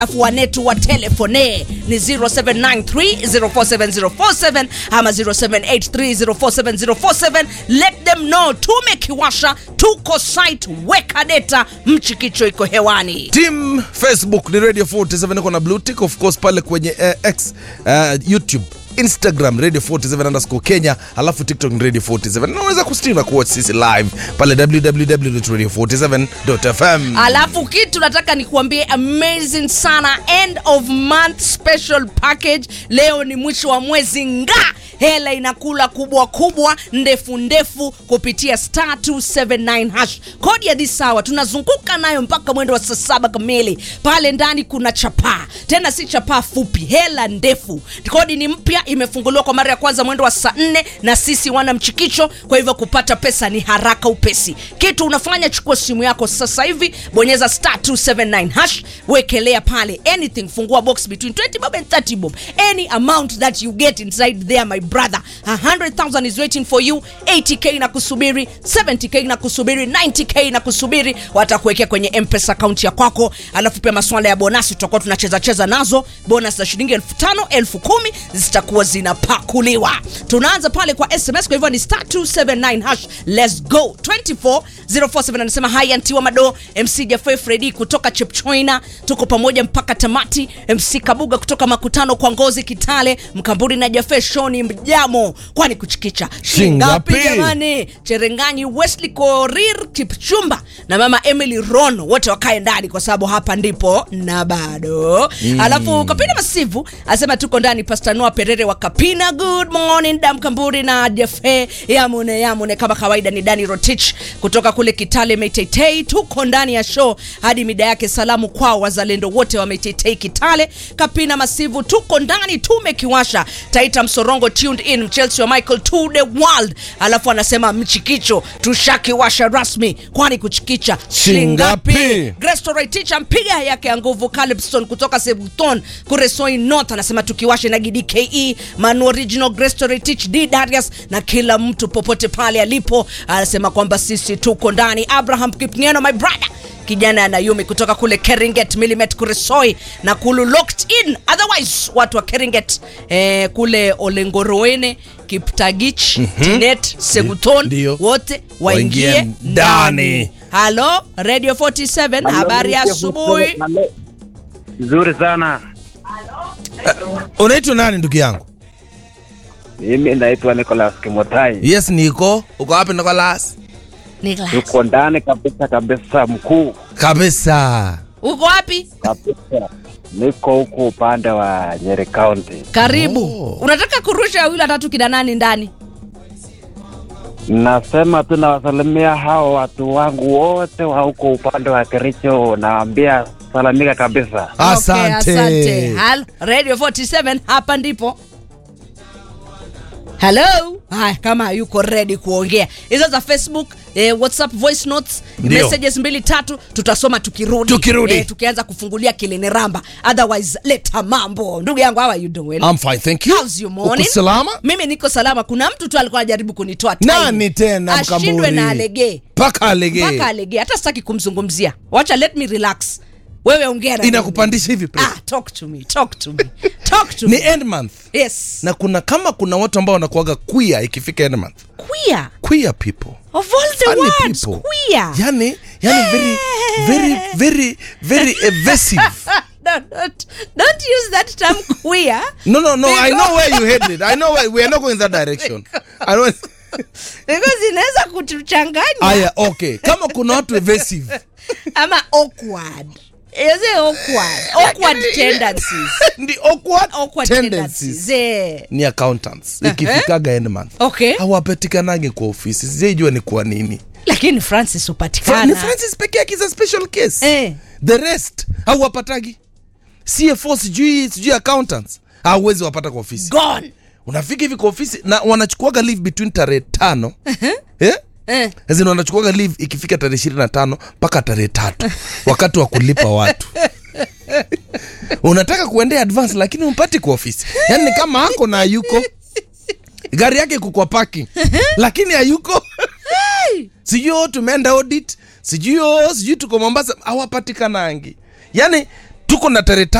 afu wanetu wa telefone ni 0793047047 ama 0783047047 let them know tumekiwasha tuko site weka data mchikicho iko hewani team facebook ni radio 47 iko na blue tick of course pale kwenye uh, x uh, youtube instagram radio 47 underscore kenya alafu tiktok ni radio 47 na unaweza kustream na kuwatch sisi live pale www.radio47.fm alafu kitu nataka nikuambie amazing sana end of month special package leo ni mwisho wa mwezi nga hela inakula kubwa kubwa ndefu ndefu kupitia star 279 hash kodi ya dhisawa tunazunguka nayo mpaka mwendo wa saa saba kamili pale ndani kuna chapaa tena si chapaa fupi hela ndefu kodi ni mpya imefunguliwa kwa mara ya kwanza mwendo wa saa nne na sisi wana mchikicho kwa hivyo kupata pesa ni haraka upesi kitu unafanya chukua simu yako sasa hivi bonyeza star 279 hash wekelea pale anything fungua box between 20 bob and 30 bob any amount that you get inside there my brother 100000 is waiting for you 80k na kusubiri 70k na kusubiri 90k na kusubiri watakuwekea kwenye mpesa akaunti ya kwako alafu pia maswala ya bonasi tutakuwa tunacheza cheza nazo bonus za shilingi elfu tano elfu kumi zitakuwa zinapakuliwa tunaanza pale kwa sms kwa hivyo ni star 279 hash let's go 24047 anasema hai antiwa mado mc jafe fredi kutoka chepchoina tuko pamoja mpaka tamati mc kabuga kutoka makutano kwa ngozi kitale mkamburi na jafe shoni mjamo kwani kuchikicha shingapi Shingapi? jamani cherenganyi wesley korir kipchumba na mama emily ron wote wakae ndani kwa sababu hapa ndipo na bado mm. alafu kapina masivu asema tuko ndani pastanua perere wa kapina good morning dam kamburi na jefe yamune yamune kama kawaida ni dani rotich kutoka kule kitale metetei tuko ndani ya show hadi mida yake salamu kwao wazalendo wote wa metetei kitale kapina masivu tuko ndani tumekiwasha taita msorongo tuned in chelsea wa michael to the world alafu anasema mchikicho tushakiwasha rasmi kwani kuchikicha Shingapi? shingapi Grestoraiticha mpiga yake ya nguvu Calipston kutoka Sebuton Kuresoi North anasema tukiwashe na GDKE Manu Original Grestoraitich D Darius na kila mtu popote pale alipo anasema kwamba sisi tuko ndani. Abraham Kipngeno my brother kijana anayumi kutoka kule Keringet Milimet Kuresoi na kulu locked in otherwise watu wa Keringet eh, kule Olengoroene Kiptagich Tinet Seguton Ndio. wote waingie Waingie ndani ndani. halo radio 47 habari ya asubuhi Nzuri sana. unaitwa nani ndugu yangu Mimi naitwa Nicholas Kimotai. yes niko uko wapi nicolas Nicholas. Tuko ndani kabisa kabisa, mkuu kabisa uko wapi kabisa. Niko huku upande wa Nyeri County. karibu Oh. unataka kurusha wawili watatu kina nani ndani Nasema tu nawasalimia hao watu wangu wote wa huko upande wa Kericho, nawaambia salamika kabisa. asante, Okay, asante. Hal, radio 47 hapa ndipo halo haya kama yuko ready kuongea hizo za facebook eh, whatsapp voice notes Ndio. messages mbili tatu tutasoma tukirudi Tukirudi. eh, tukianza kufungulia kilini ramba otherwise leta mambo ndugu yangu how are you doing I'm fine, thank you. How's your morning? Uko salama? mimi niko salama kuna mtu tu alikuwa anajaribu kunitoa time. Nani tena, ashindwe Mkamburi? na alegee mpaka alegee mpaka alegee hata sitaki kumzungumzia wacha let me relax wewe ongea na mimi. inakupandisha hivi ah, talk to me talk to me talk to ni me end month yes na kuna kama kuna watu ambao wanakuaga queer ikifika end month queer queer people of all the Funny words people. queer yani yani very very very very evasive no, don't, don't use that term queer no no no i know Because- where you headed i know where we are not going that direction I know because inaweza kutuchanganya aya okay kama kuna watu evasive ama awkward is it awkward awkward tendencies ndi awkward, awkward tendencies tendencies eh ni accountants ikifikaga end month okay hawapatikanagi kwa ofisi sijaijua ni kwa nini lakini francis Fra- ni hupatikana francis peke yake is a special case Eh. the rest hauwapatagi cfo sijui sijui accountants hauwezi wapata kwa ofisi gone unafika hivi kwa ofisi na wanachukuaga leave between tarehe tano eh? eh. As in wanachukuaga leave ikifika tarehe ishirini na tano mpaka tarehe tatu wakati wa kulipa watu unataka kuendea advance lakini umpati kwa ofisi yaani ni kama ako na ayuko gari yake iko kwa parking lakini hayuko sijui oh, tumeenda audit sijui oh, sijui tuko mombasa hawapatikanangi yaani tuko na tarehe